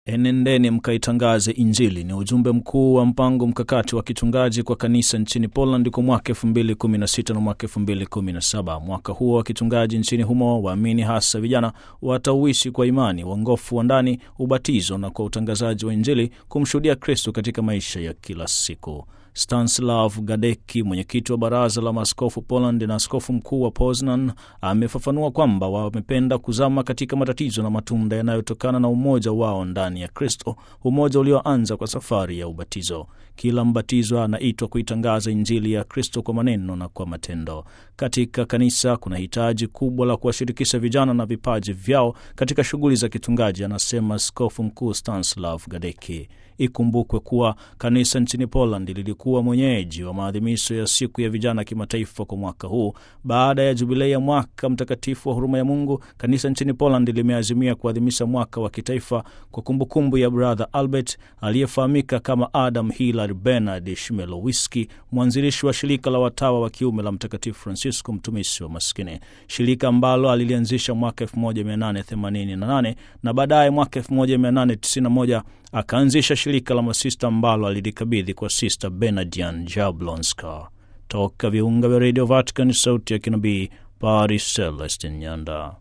Enendeni mkaitangaze Injili ni ujumbe mkuu wa mpango mkakati wa kichungaji kwa kanisa nchini Poland kwa mwaka 2016 na mwaka 2017. Mwaka huo wa kichungaji nchini humo, waamini hasa vijana watauishi kwa imani, uongofu wa ndani, ubatizo na kwa utangazaji wa Injili kumshuhudia Kristo katika maisha ya kila siku. Stanislav Gadecki, mwenyekiti wa baraza la maaskofu Poland na askofu mkuu wa Poznan, amefafanua kwamba wamependa kuzama katika matatizo na matunda yanayotokana na umoja wao ndani ya Kristo, umoja ulioanza kwa safari ya ubatizo. Kila mbatizwa anaitwa kuitangaza Injili ya Kristo kwa maneno na kwa matendo. Katika kanisa kuna hitaji kubwa la kuwashirikisha vijana na vipaji vyao katika shughuli za kichungaji, anasema askofu mkuu Stanislav Gadecki. Ikumbukwe kuwa kanisa nchini Poland lilikuwa mwenyeji wa maadhimisho ya siku ya vijana kimataifa kwa mwaka huu. Baada ya jubilei ya mwaka mtakatifu wa huruma ya Mungu, kanisa nchini Poland limeazimia kuadhimisha mwaka wa kitaifa kwa kumbukumbu ya Brother Albert aliyefahamika kama Adam Hilary Bernard Shmelowiski, mwanzilishi wa shirika la watawa wa kiume la Mtakatifu Francisco, mtumishi wa maskini, shirika ambalo alilianzisha mwaka 1888 na baadaye mwaka 1891 akaanzisha shirika la masista ambalo alilikabidhi kwa Sista Benadian Jablonska. Toka viunga vya Radio Vatican, sauti ya kinabii, Paris, Celestin Nyanda.